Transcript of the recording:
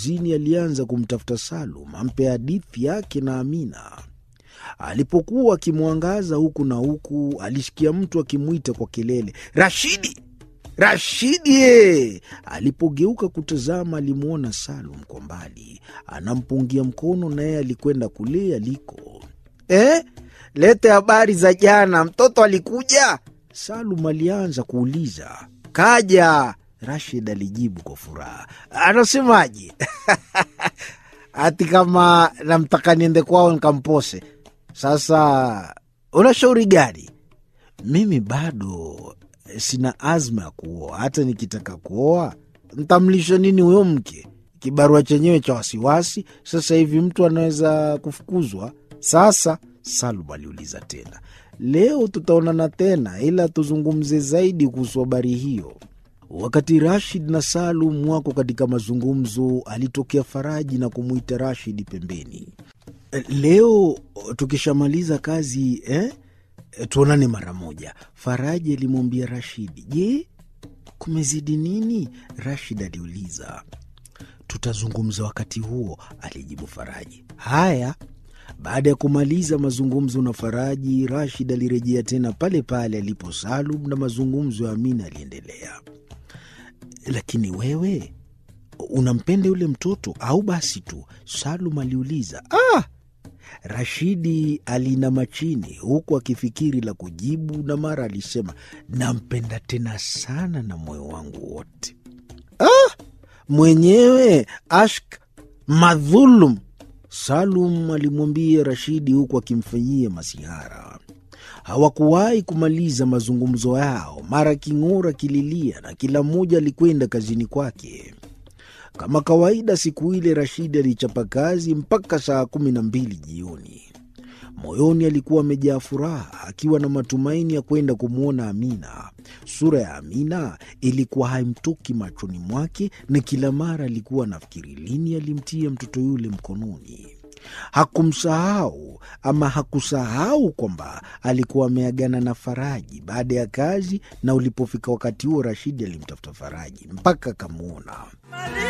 kazini alianza kumtafuta Salum ampe hadithi yake na Amina. Alipokuwa akimwangaza huku na huku, alisikia mtu akimwita kwa kelele, Rashidi, Rashidi ye! Alipogeuka kutazama, alimwona Salum kwa mbali anampungia mkono, naye alikwenda kule aliko. Eh, lete habari za jana, mtoto alikuja? Salum alianza kuuliza. Kaja, Rashid alijibu kwa furaha. Anasemaje? ati kama namtaka niende kwao nikampose. Sasa una shauri gani? Mimi bado sina azma ya kuoa. Hata nikitaka kuoa ntamlisha nini huyo mke? Kibarua chenyewe cha wasiwasi. Sasa hivi mtu anaweza kufukuzwa. Sasa Salum aliuliza tena, leo tutaonana tena, ila tuzungumze zaidi kuhusu habari hiyo. Wakati Rashid na Salum wako katika mazungumzo, alitokea Faraji na kumwita Rashid pembeni. Leo tukishamaliza kazi eh, tuonane mara moja. Faraji alimwambia Rashidi. Je, kumezidi nini? Rashid aliuliza. Tutazungumza wakati huo, alijibu Faraji. Haya. Baada ya kumaliza mazungumzo na Faraji, Rashid alirejea tena pale pale alipo Salum na mazungumzo ya Amina aliendelea. Lakini wewe unampenda yule mtoto au basi tu? Salum aliuliza. Ah! Rashidi alinama chini huku akifikiri la kujibu, na mara alisema, nampenda tena sana na moyo wangu wote. Ah! Mwenyewe ashk madhulum, Salum alimwambia Rashidi huku akimfanyia masihara. Hawakuwahi kumaliza mazungumzo yao, mara king'ora kililia na kila mmoja alikwenda kazini kwake. Kama kawaida, siku ile Rashidi alichapa kazi mpaka saa kumi na mbili jioni. Moyoni alikuwa amejaa furaha, akiwa na matumaini ya kwenda kumwona Amina. Sura ya Amina ilikuwa haimtoki machoni mwake, na kila mara alikuwa anafikiri lini alimtia mtoto yule mkononi. Hakumsahau ama hakusahau kwamba alikuwa ameagana na Faraji baada ya kazi, na ulipofika wakati huo Rashidi alimtafuta Faraji mpaka akamwona.